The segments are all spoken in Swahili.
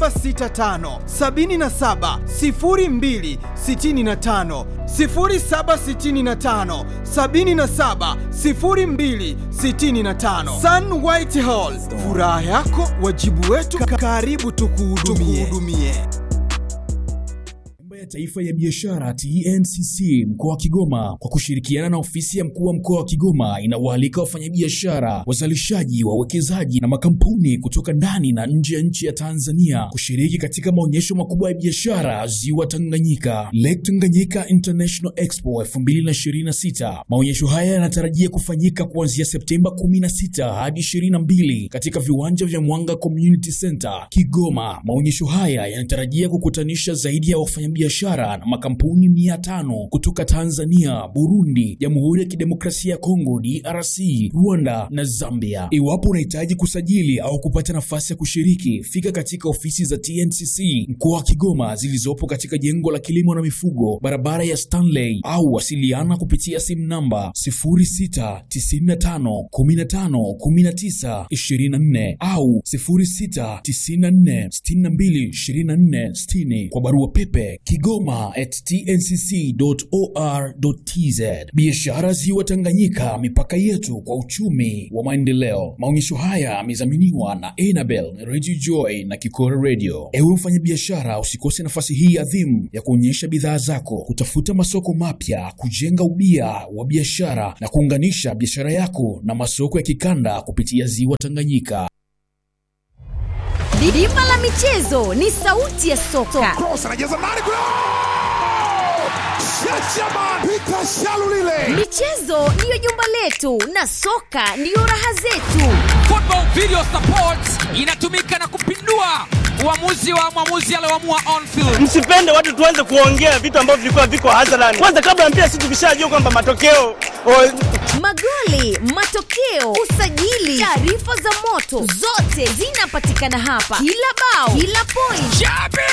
0765 77 02 65 0765 77 02 65 Sun White Hall, furaha yako wajibu wetu, karibu tukuhudumie. Mambo ya Taifa ya Biashara TNCC mkoa wa Kigoma kwa kushirikiana na ofisi ya mkuu wa mkoa wa Kigoma inawaalika wafanyabiashara, wazalishaji, wawekezaji na makampuni kutoka ndani na nje ya nchi ya Tanzania kushiriki katika maonyesho makubwa ya biashara Ziwa Tanganyika, Lake Tanganyika International Expo 2026. Maonyesho haya yanatarajia kufanyika kuanzia Septemba 16 hadi 22 katika viwanja vya Mwanga Community Center Kigoma. Maonyesho haya yanatarajia kukutanisha zaidi ya wafanyabiashara na makampuni mia tano kutoka Tanzania, Burundi, Jamhuri ya Kidemokrasia ya Kongo DRC, Rwanda na Zambia. Iwapo unahitaji kusajili au kupata nafasi ya kushiriki, fika katika ofisi za TNCC mkoa wa Kigoma zilizopo katika jengo la kilimo na mifugo, barabara ya Stanley, au wasiliana kupitia simu namba 0695151924 au 0694622460 kwa barua pepe kigoma at tncc.or.tz. Biashara Ziwa Tanganyika, mipaka yetu kwa uchumi wa maendeleo. Maonyesho haya yamedhaminiwa na Enabel, Radio Joy na Kikora Radio. Ewe mfanyabiashara, usikose nafasi hii adhimu ya kuonyesha bidhaa zako, kutafuta masoko mapya, kujenga ubia wa biashara na kuunganisha biashara yako na masoko ya kikanda kupitia Ziwa Tanganyika. Dimba la michezo ni sauti ya soka. Cross anajaza ndani kule. Shashaman Peter Shalulile. Michezo ndiyo jumba letu na soka ndiyo raha zetu. Football Video Support inatumika na kupindua uamuzi wa mwamuzi alioamua on field. Msipende watu tuanze kuongea vitu ambavyo vilikuwa viko hadharani. Kwanza kabla ya mpira, sisi tukishajua kwamba matokeo o, Magoli, matokeo, usajili, taarifa za moto, zote zinapatikana hapa. Kila bao, kila point, Jabir!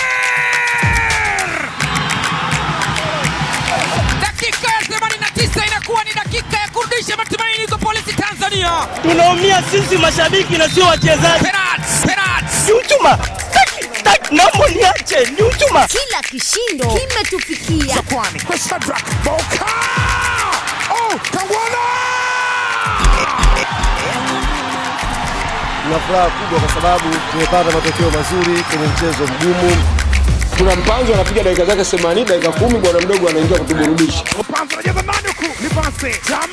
Dakika ya 89 inakuwa ni dakika ya kurudisha matumaini kwa polisi Tanzania. tunaumia sisi mashabiki na sio wachezaji. Penalti, penalti. Ni uchuma, Taki, taki, naomba niache, ni uchuma. kila kishindo kimetufikia. Kwani kwa Shadrack Boka. Oh, Kangwana. Tuna furaha kubwa kwa sababu tumepata matokeo mazuri kwenye mchezo mgumu. kuna mpanzo anapiga dakika zake 80 dakika kumi bwana mdogo anaingia kutuburudisha Mpanzo anajaza ndani huku. Ni pasi. Chama.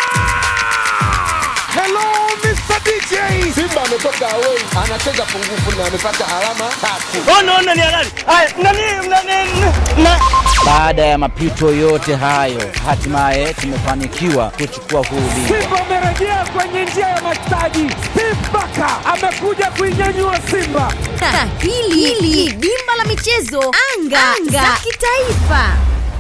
Hello Mr. DJ. simba ametoka away anacheza pungufu na amepata alama tatu Ona, ona ni halali. Haya, nani, nani, na Baada ya mapito yote hayo, hatimaye tumefanikiwa kuchukua huu ubingwa. Simba amerejea kwenye njia ya mastaji. Steve Barker amekuja kuinyanyua Simba. Na hili hili ni dimba la michezo anga, anga za kitaifa.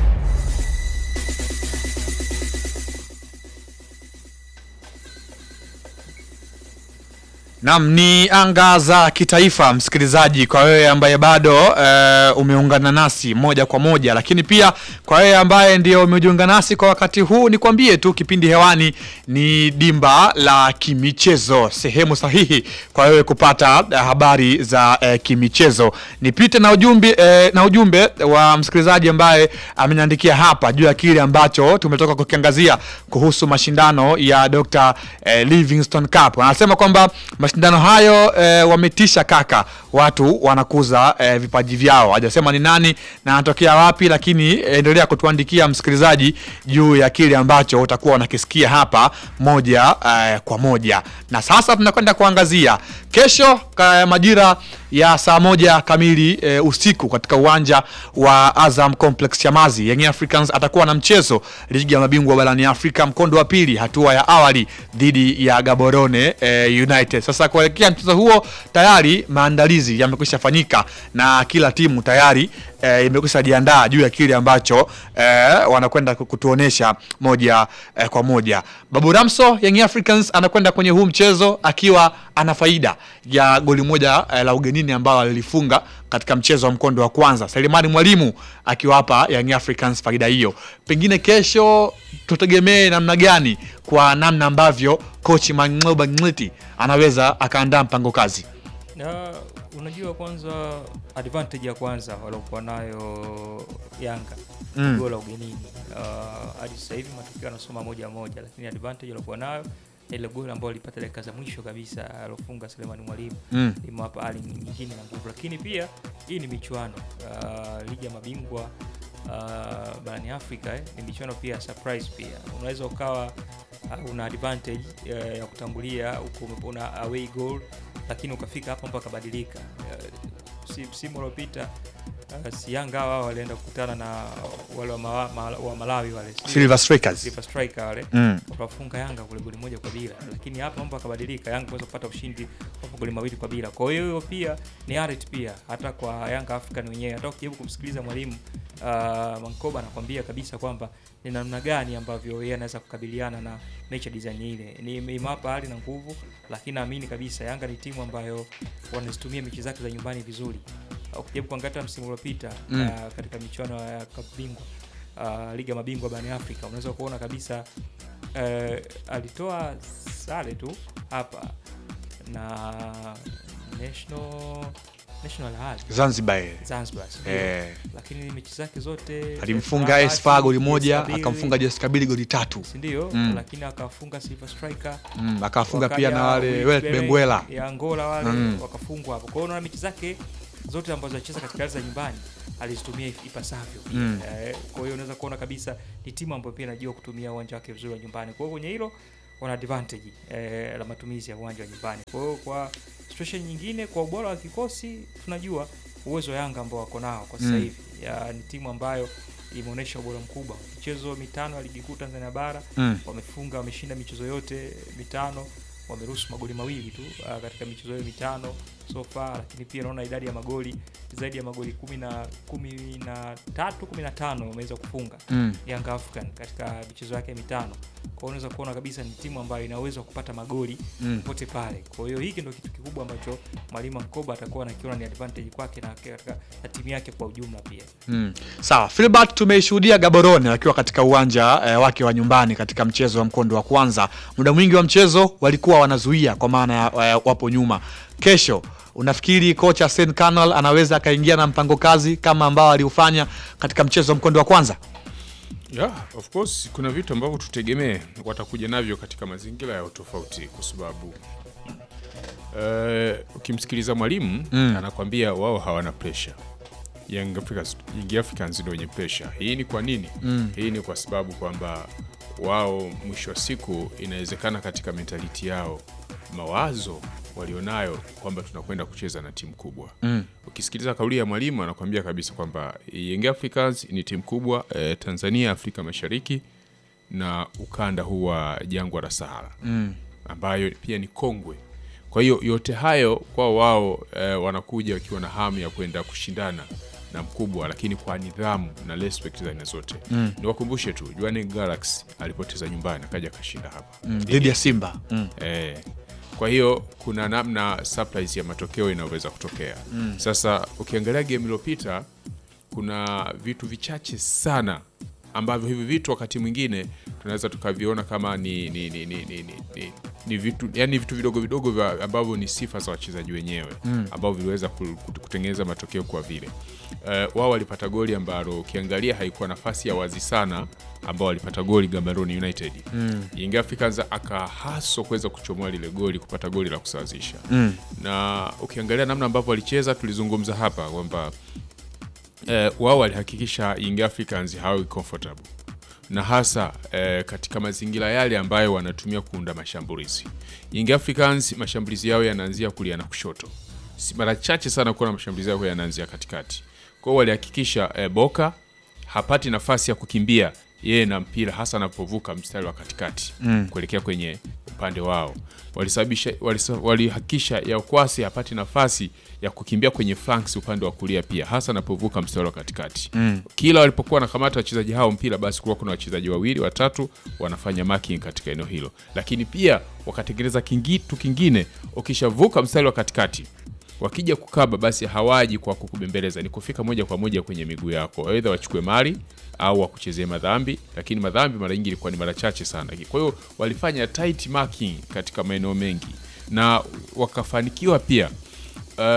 Nam ni anga za kitaifa, msikilizaji, kwa wewe ambaye bado e, umeungana nasi moja kwa moja, lakini pia kwa wewe ambaye ndio umejiunga nasi kwa wakati huu, nikwambie tu kipindi hewani ni dimba la kimichezo, sehemu sahihi kwa wewe kupata eh, habari za eh, kimichezo. Nipite na ujumbe eh, na ujumbe wa msikilizaji ambaye ameniandikia hapa juu ya kile ambacho tumetoka kukiangazia kuhusu mashindano ya Dr. eh, Livingstone Cup. Anasema kwamba mashindano hayo eh, wametisha kaka, watu wanakuza eh, vipaji vyao. Hajasema ni nani na anatokea wapi, lakini eh, endelea kutuandikia msikilizaji juu ya kile ambacho utakuwa unakisikia hapa moja eh, kwa moja. Na sasa tunakwenda kuangazia kesho ka, majira ya saa moja kamili e, usiku katika uwanja wa Azam Complex Chamazi, Young Africans atakuwa na mchezo ligi ya mabingwa barani Afrika mkondo wa pili, hatua ya awali dhidi ya Gaborone e, United. Sasa kuelekea mchezo huo tayari maandalizi yamekwisha fanyika na kila timu tayari e, imekwisha jiandaa juu ya kile ambacho e, wanakwenda kutuonesha moja e, kwa moja. Babu Ramso, Young Africans anakwenda kwenye huu mchezo akiwa ana faida ya goli moja e, la ugenini ambalo alilifunga katika mchezo wa mkondo wa kwanza. Selemani Mwalimu akiwapa Young Africans faida hiyo. Pengine kesho tutegemee namna gani kwa namna ambavyo coach Mang'oba Ngliti anaweza akaandaa mpango kazi. Na unajua kwanza advantage ya kwanza waliokuwa nayo Yanga Mm. goli la ugenini uh, hadi sasa hivi matokeo yanasoma moja moja, lakini advantage waliokuwa nayo ile goli ambayo alipata dakika za mwisho kabisa alofunga Selemani Mwalimu Mm. limewapa hali nyingine na nguvu, lakini pia hii ni michuano uh, ligi ya mabingwa uh, barani Afrika eh, ni michuano pia ya surprise pia unaweza ukawa uh, una advantage uh, ya kutangulia huko una away goal lakini ukafika hapa mpaka badilika uh, si- msimu uliopita uh, si Yanga hawa walienda kukutana na wale wa, mawa, ma, wa Malawi wale si- Silver Strikers. Silver Striker wale Mm. wakafunga Yanga kule goli moja kwa bila, lakini hapa mambo akabadilika, Yanga kuweza kupata ushindi wa goli mawili kwa bila. Kwa hiyo hiyo pia ni arit pia hata kwa Yanga African wenyewe, hata ukijaribu kumsikiliza mwalimu uh, Mankoba anakwambia kabisa kwamba ni namna gani ambavyo yeye anaweza kukabiliana na mechi ya design ile, ni imewapa hali na nguvu, lakini naamini kabisa Yanga ni timu ambayo wanazitumia mechi zake za nyumbani vizuri. Uh, Ukijaribu kuangalia msimu uliopita Mm. uh, katika michuano ya Cup bingwa uh, ligi ya mabingwa barani Afrika unaweza kuona kabisa uh, alitoa sare tu hapa na National National Al Ahly. Zanzibar, eh. Zanzibar sio? Eh. lakini mechi zake zote alimfunga Al AS FAR goli Ahly, moja Kabili, akamfunga JS Kabili goli tatu si ndio? Mm. lakini akafunga Silver Striker Mm, akafunga Wakaja pia na wale Willy Wele Bele Benguela. ya Angola wale Mm. wakafungwa hapo. Kwa hiyo unaona mechi zake zote ambazo alicheza katika ardhi za nyumbani alizitumia ipasavyo. pia. Mm. Eh, kwa hiyo unaweza kuona kabisa ni timu ambayo pia inajua kutumia uwanja wake vizuri wa nyumbani. Kwa hiyo kwenye hilo wana advantage eh, la matumizi ya uwanja wa nyumbani. Kwa hiyo kwa situation nyingine, kwa ubora wa kikosi tunajua uwezo wa Yanga ambao wako nao kwa sasa Mm. hivi. Ya, Ni timu ambayo imeonyesha ubora mkubwa. Michezo mitano ya ligi kuu Tanzania bara Mm. wamefunga, wameshinda michezo yote mitano, wameruhusu magoli mawili tu uh, katika michezo hiyo mitano so far, lakini pia naona idadi ya magoli zaidi ya magoli kumi na kumi na tatu kumi na tano wameweza kufunga Mm. Young African katika michezo yake mitano. Kwa hiyo unaweza kuona kabisa ni timu ambayo ina uwezo wa kupata magoli Mm. popote pale. Kwa hiyo hiki ndio kitu kikubwa ambacho mwalimu Mkoba atakuwa anakiona ni advantage kwake na katika na timu yake kwa ujumla pia. Mm. Sawa, Filbert tumeishuhudia Gaborone akiwa katika uwanja eh, wake wa nyumbani katika mchezo wa mkondo wa kwanza. Muda mwingi wa mchezo walikuwa wanazuia kwa maana ya eh, wapo nyuma. Kesho unafikiri kocha Sen Canal anaweza akaingia na mpango kazi kama ambao aliufanya katika mchezo wa mkondo wa kwanza? Yeah, of course kuna vitu ambavyo tutegemee watakuja navyo katika mazingira ya utofauti kwa sababu uh, ukimsikiliza mwalimu Mm. anakwambia wao hawana pressure. Young Africans, Young Africans ndio wenye pressure. Hii ni kwa nini? Mm. Hii ni kwa sababu kwamba wao mwisho wa siku inawezekana katika mentality yao mawazo walionayo kwamba tunakwenda kucheza na timu kubwa Mm. ukisikiliza kauli ya mwalimu anakuambia kabisa kwamba Young Africans ni timu kubwa eh, Tanzania, Afrika Mashariki na ukanda huu wa jangwa la Sahara Mm. ambayo pia ni kongwe. Kwa hiyo yote hayo kwa wao eh, wanakuja wakiwa na hamu ya kwenda kushindana na mkubwa, lakini kwa nidhamu na respect za aina zote. Mm. Niwakumbushe tu Jwaneng Galaxy alipoteza nyumbani akaja akashinda hapa Mm, dhidi ya Simba. Mm. Eh, kwa hiyo kuna namna surprise ya matokeo inaweza kutokea. Mm. Sasa ukiangalia game iliyopita kuna vitu vichache sana ambavyo hivi vitu wakati mwingine tunaweza tukaviona kama ni ni, ni, ni, ni, ni, ni, ni vitu yani vitu vidogo vidogo vya ambavyo ni sifa za wachezaji wenyewe Mm. ambavyo viliweza ku- ku- kutengeneza matokeo kwa vile uh, wao walipata goli ambalo ukiangalia haikuwa nafasi ya wazi sana ambao walipata goli Gaborone United Mm. Young Africans akahaso kuweza kuchomoa lile goli kupata goli la kusawazisha Mm. na ukiangalia namna ambavyo walicheza tulizungumza hapa kwamba eh, wao walihakikisha Young Africans hawi comfortable na hasa eh, katika mazingira yale ambayo wanatumia kuunda mashambulizi. Young Africans mashambulizi yao yanaanzia kulia na kushoto, si mara chache sana kuona mashambulizi yao yanaanzia katikati. Kwa hiyo walihakikisha eh, Boka hapati nafasi ya kukimbia yeye na mpira hasa anapovuka mstari wa katikati Mm. kuelekea kwenye upande wao. Walisababisha walisa- walihakikisha Yakwasi hapati nafasi ya kukimbia kwenye flanks upande wa kulia pia hasa anapovuka mstari wa katikati. Mm. Kila walipokuwa wanakamata wachezaji hao mpira, basi kulikuwa kuna wachezaji wawili watatu wanafanya marking katika eneo hilo, lakini pia wakatengeneza kingitu kingine, ukishavuka mstari wa katikati wakija kukaba basi hawaji kwa kukubembeleza, ni kufika moja kwa moja kwenye miguu yako, aidha wachukue mali au wakuchezee madhambi, lakini madhambi mara nyingi ilikuwa ni mara chache sana. Kwa hiyo walifanya tight marking katika maeneo mengi na wakafanikiwa pia uh,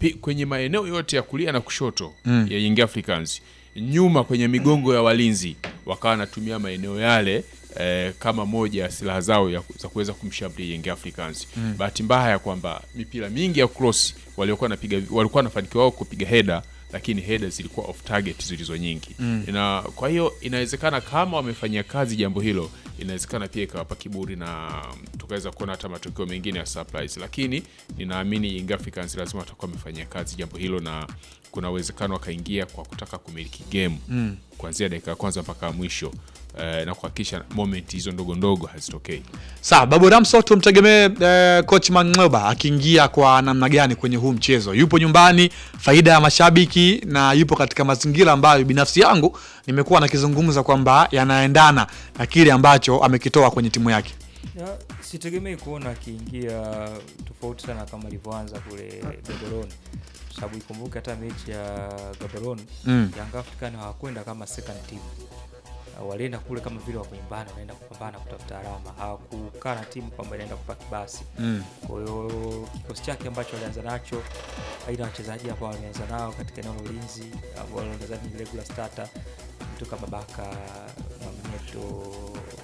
pi- kwenye maeneo yote ya kulia na kushoto Mm. ya Young Africans nyuma kwenye migongo ya walinzi wakawa wanatumia maeneo yale eh, kama moja ya silaha zao ya, za kuweza kumshambulia Young Africans. Mm. Bahati mbaya ya kwamba mipira mingi ya cross waliokuwa wanapiga walikuwa wanafanikiwa wao kupiga header lakini header zilikuwa off target zilizo nyingi Mm. na kwa hiyo inawezekana kama wamefanyia kazi jambo hilo inawezekana pia ikawapa kiburi na tukaweza kuona hata matokeo mengine ya surprise lakini ninaamini Young Africans lazima watakuwa wamefanyia kazi jambo hilo na kuna uwezekano wakaingia kwa kutaka kumiliki game Mm. kuanzia dakika ya kwanza mpaka ya mwisho eh, na kuhakikisha moment hizo ndogo ndogo hazitokei Sawa, Babu Ramso tumtegemee eh, coach Mangoba akiingia kwa namna gani kwenye huu mchezo? Yupo nyumbani, faida ya mashabiki na yupo katika mazingira ambayo binafsi yangu nimekuwa nakizungumza kwamba yanaendana na kile ambacho amekitoa kwenye timu yake. Ya, sitegemei kuona akiingia tofauti sana kama ilivyoanza kule Gaborone, kwa sababu ikumbuke hata mechi ya Gaborone Mm. Young African hawakwenda kama second team, Uh, walienda kule kama vile wako nyumbani, wanaenda kupambana kutafuta alama, hawakukaa na timu kwamba inaenda kupaki basi. Mm. Kwa hiyo kikosi chake ambacho alianza nacho, aina ya wachezaji ambao wameanza nao katika eneo la ulinzi ambao nadhani ni regular starter, mtu kama Baka, Mwamnyeto,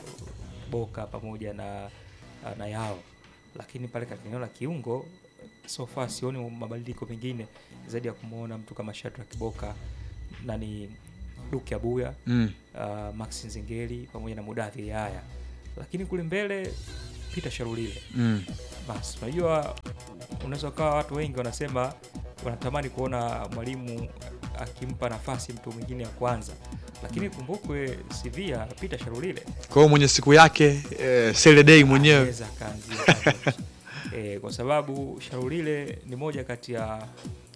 Boka pamoja na na Yao, lakini pale katika eneo la kiungo so far sioni mabadiliko mengine zaidi ya kumwona mtu kama Shadrack Boka nani Duke Abuya Mm. uh, Max Nzengeli pamoja na Mudathiri haya, lakini kule mbele Peter Sharulile Mm. basi unajua unaweza ukawa watu wengi wanasema wanatamani kuona mwalimu akimpa nafasi mtu mwingine ya kwanza, lakini kumbukwe CV ya Peter Sharulile Kwa hiyo mwenye siku yake eh, Saturday mwenyewe anaweza akaanzia pale. eh, kwa sababu Sharulile ni moja kati ya